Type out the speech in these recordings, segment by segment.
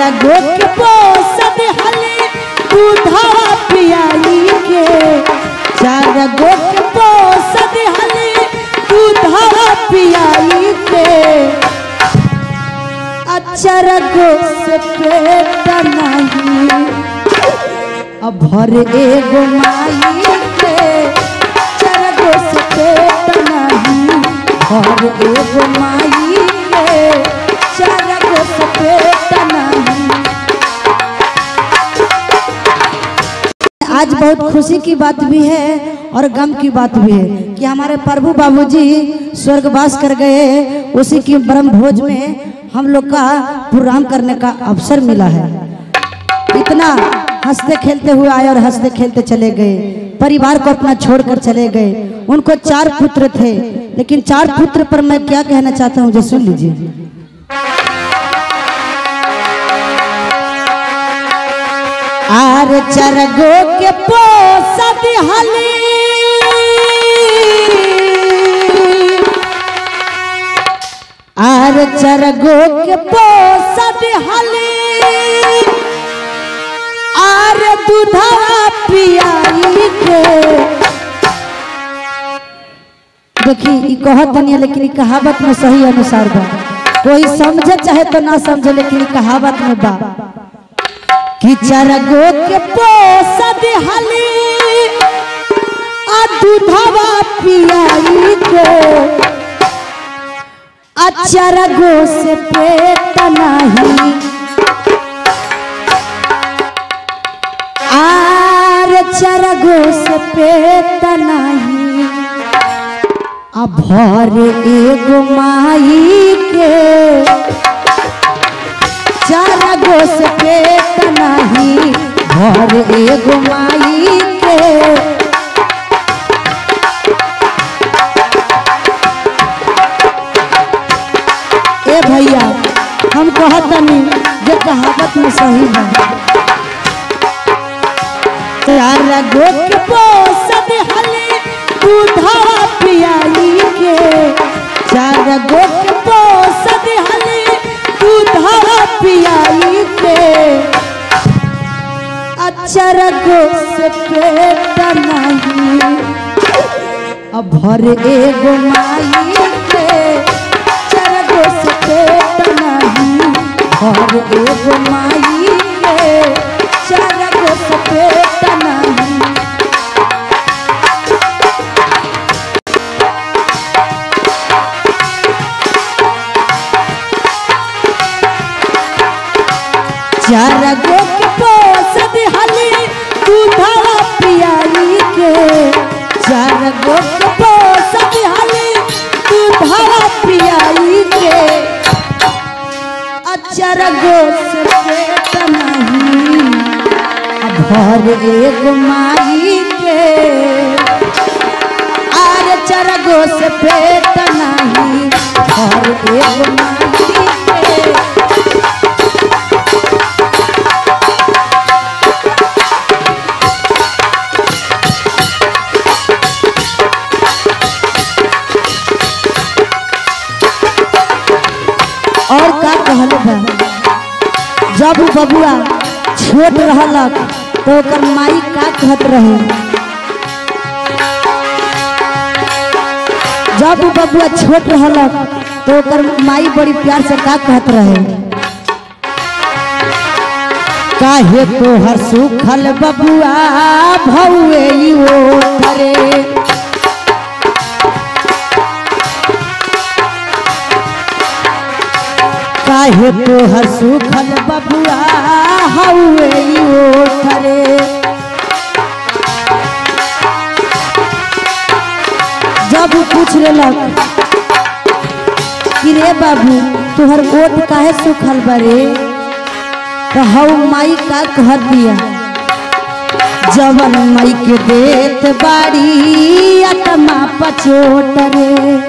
गो के पोसद हले दूधवा पियाई के चार गो के पोसद हले दूधवा पियाई के अचर गो से पेट नहीं अब भर एगो माई के चार गो से पेट नहीं भर एगो माई के चार गो से पेट नहीं आज बहुत खुशी की बात भी है और गम की बात भी है कि हमारे प्रभु बाबूजी स्वर्गवास कर गए उसी की ब्रह्म भोज में हम लोग का प्रोग्राम करने का अवसर मिला है इतना हंसते खेलते हुए आए और हंसते खेलते चले गए परिवार को अपना छोड़कर चले गए उनको चार पुत्र थे लेकिन चार पुत्र पर मैं क्या कहना चाहता हूँ जो सुन लीजिए आर चरगो के पोसद हली आर चरगो के पोसद हली आर दूधवा पियाई के देखी ई कहत नहीं है, लेकिन ई कहावत में सही अनुसार बा कोई समझे चाहे तो ना समझे लेकिन ई कहावत में बा कि चरगो के पोसद हली आ दूधवा पियाई के आ चरगो से पेट नहीं आर चरगो से पेट नहीं आ भर एगो माई के चार गो से पेट नहीं भर एगो माई के ए भैया हम कहतनी जे कहावत में सही है चार गो के पोसद हले दूधवा पियाई के चार गो के पोसद हले दूधवा पियाई के अचर गो से पेट नहीं अब भर एगो माई के चार गो से पेट नहीं भर एगो माई के चार गो से पेट नहीं चार गो के पोसद हली दूधवा पियाई के चार गो के पोसद हली दूधवा पियाई के अचार गो से पेट नहीं अब भर एगो माई के आर चार गो से पेट नहीं भर एगो माई के और का कहल बा जब उ बबुआ छोट रहलक तो ओकर माई का कहत रहे जब उ बबुआ छोट रहलक तो ओकर माई बड़ी प्यार से का कहत रहे काहे तोहर सुखल बबुआ भौए ई ओठरे काहे तोहर सुखल बबुआ हौए ई ओठरे जब उ पूछ लेलक कि रे बाबू तोहर ओठ काहे सुखल बरे तो हौ माई का कह दिया जवन माई के देत बाड़ी आत्मा पचोट रे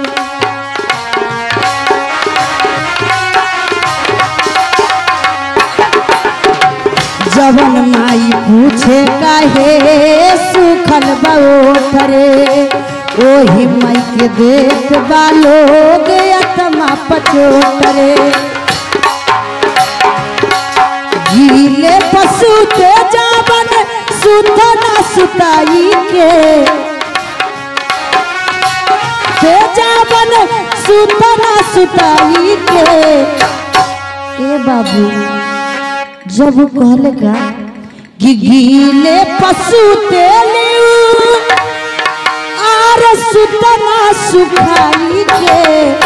जवन माई पूछे काहे सुखल बओठ रे ओही माई के देत बालोग आत्मा पचोट रे सुते जावन सुतना सुताई के ते जावन सुतना सुताई के ए बाबू जब वो कहले का कि गीले पशु तेले आर सुतना सुखाई के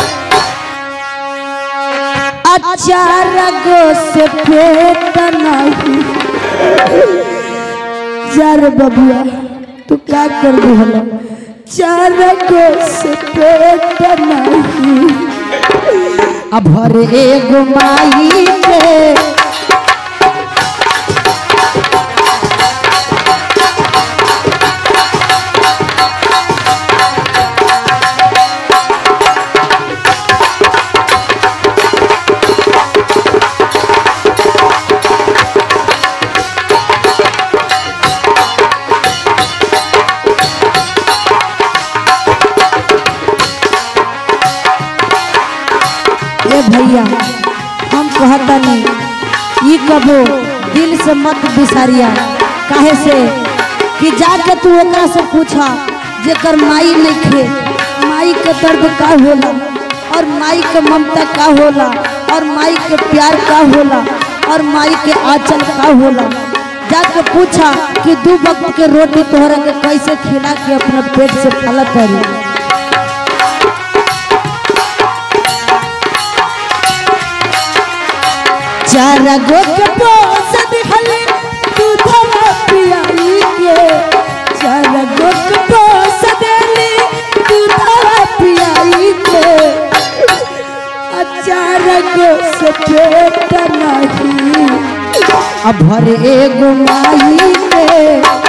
अचार गो से पेट नहीं जार बबुआ तू का कर दिहल चार गो से पेट नहीं अब हर एगो माई के ए भैया हम कहता नहीं ई कबो दिल से मत बिसारिया काहे से कि जाके तू ओकरा से पूछा जेकर माई नहीं खे माई के दर्द का होला और माई के ममता का होला और माई के प्यार का होला और माई के आंचल का होला जाके पूछा कि दू वक्त के रोटी तोहरा के कैसे खिला के अपना पेट से पालत करी चार गो के पोस दिखले दूधवा पियाई के चार गो के पोस देली दूधवा पियाई के आ चार गो से पेट नहीं अब भर एगो माई के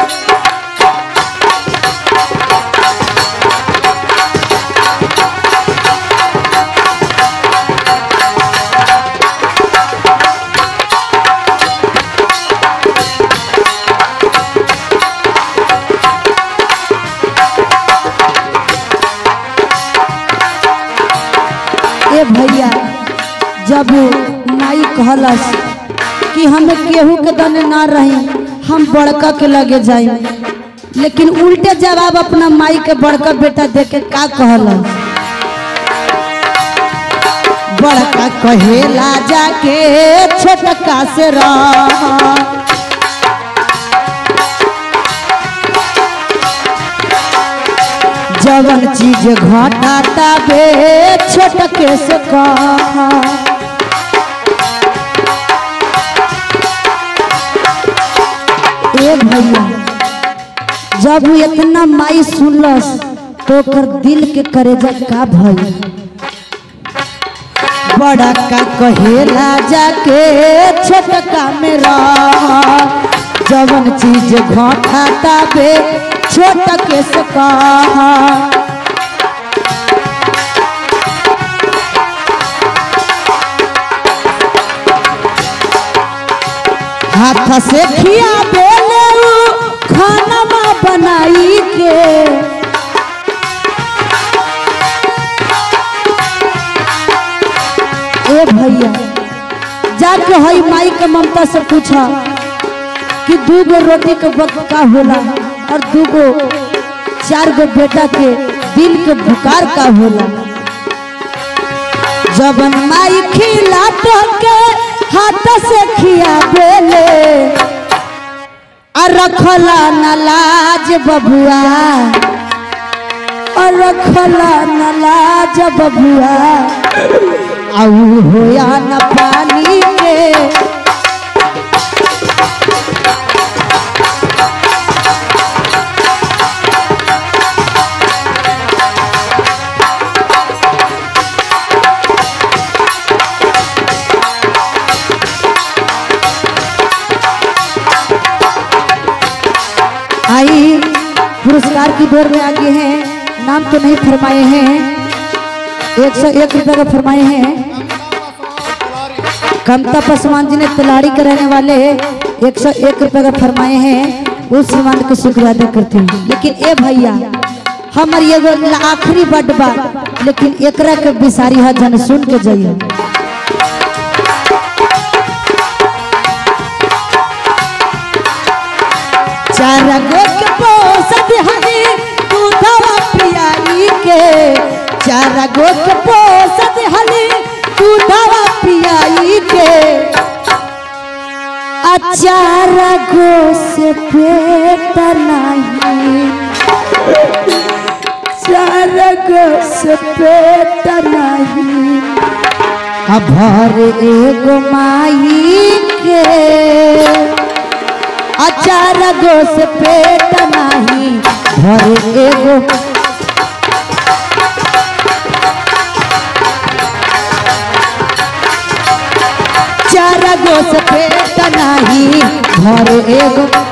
ए भैया जब माई कहलस कि हमें केहू के दने ना रही हम बड़का के लगे जाई लेकिन उल्टे जवाब अपना माई के बड़का बेटा दे के का कहलस बड़का कहेला जाके छोटका से रह जवन चीज घटाता बे छोटके से कहा ए भैया जब वो इतना माई सुनलस तो ओकर दिल के करेजा का भई बड़ा का कहेला जाके छोटका में रह जवन चीज घटाता बे छोटके से कहा हाथ से खिया बेले खाना बनाई के ए भैया जाके हई माई के ममता से पूछा कि दू गो रोटी के वक्त का होला और दू गो चार गो बेटा के दिल के बुकार का होला जबन माई खिला तो के हाथ से खिया बेले और रखला न लाज बबुआ और रखला न लाज बबुआ आऊ होया न पानी के आई पुरस्कार की दौर में आगे हैं नाम तो नहीं फरमाए हैं एक सौ एक रुपये का फरमाए हैं कमता पासवान जी ने तिलाड़ी के रहने वाले एक सौ एक रुपये का फरमाए हैं उस श्रीमान को शुक्रिया अदा करते हैं लेकिन ए भैया हमर एगो आखिरी बड बा लेकिन एकरा के बिसारी है जन सुन के जाइए चारा गो के पोसत हली दूधवा पियाई के अचारा गो से पेट नहीं चारा गो से पेट नहीं अब भर एगो माई के अचार गो से पेट नहीं भर एगो चार गो से पेट नहीं भर एगो